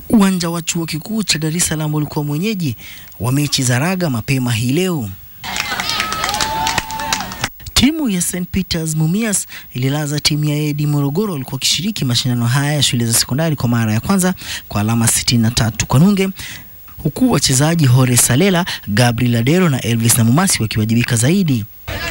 Uwanja wa chuo kikuu cha Dar es Salaam ulikuwa mwenyeji wa mechi za raga mapema hii leo. Timu ya St Peters Mumias ililaza timu ya AD Morogoro walikuwa wakishiriki mashindano haya ya shule za sekondari kwa mara ya kwanza kwa alama 63 kwa nunge, huku wachezaji Hore Salela, Gabriel Adero na Elvis Namumasi wakiwajibika zaidi.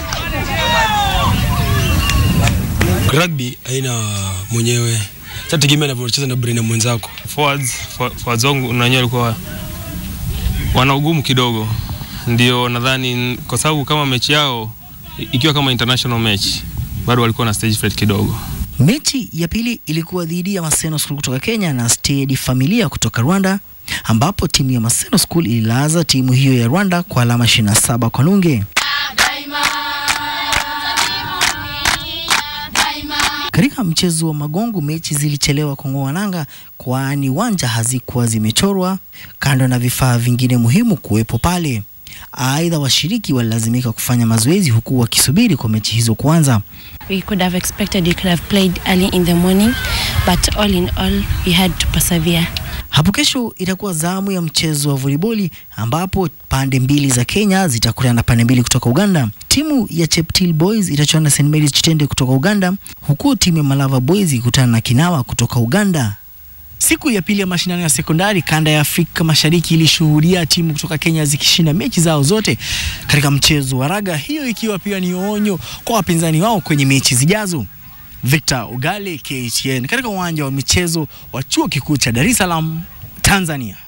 Rugby haina mwenyewe, tategemea anavyocheza na brain ya mwenzako. Forwards, for- forwards wangu na wenyewe walikuwa wana ugumu kidogo, ndio nadhani kwa sababu kama mechi yao i- ikiwa kama international match bado walikuwa na stage fright kidogo. Mechi ya pili ilikuwa dhidi ya Maseno School kutoka Kenya na Stedi Familia kutoka Rwanda, ambapo timu ya Maseno School ililaza timu hiyo ya Rwanda kwa alama 27 kwa nunge. Katika mchezo wa magongo mechi zilichelewa kung'oa nanga, kwani uwanja hazikuwa zimechorwa, kando na vifaa vingine muhimu kuwepo pale. Aidha, washiriki walilazimika kufanya mazoezi huku wakisubiri kwa mechi hizo kuanza. We could have expected we could have played early in the morning, but all in all, we had to persevere. Hapo kesho itakuwa zamu ya mchezo wa voliboli ambapo pande mbili za Kenya zitakutana na pande mbili kutoka Uganda. Timu ya Cheptil Boys itachuana na St Mary's Chitende kutoka Uganda, huku timu ya Malava Boys ikutana na Kinawa kutoka Uganda. Siku ya pili ya mashindano ya sekondari kanda ya Afrika Mashariki ilishuhudia timu kutoka Kenya zikishinda mechi zao zote katika mchezo wa raga, hiyo ikiwa pia ni onyo kwa wapinzani wao kwenye mechi zijazo. Victor Ugale, KTN, katika uwanja wa michezo wa Chuo Kikuu cha Dar es Salaam, Tanzania.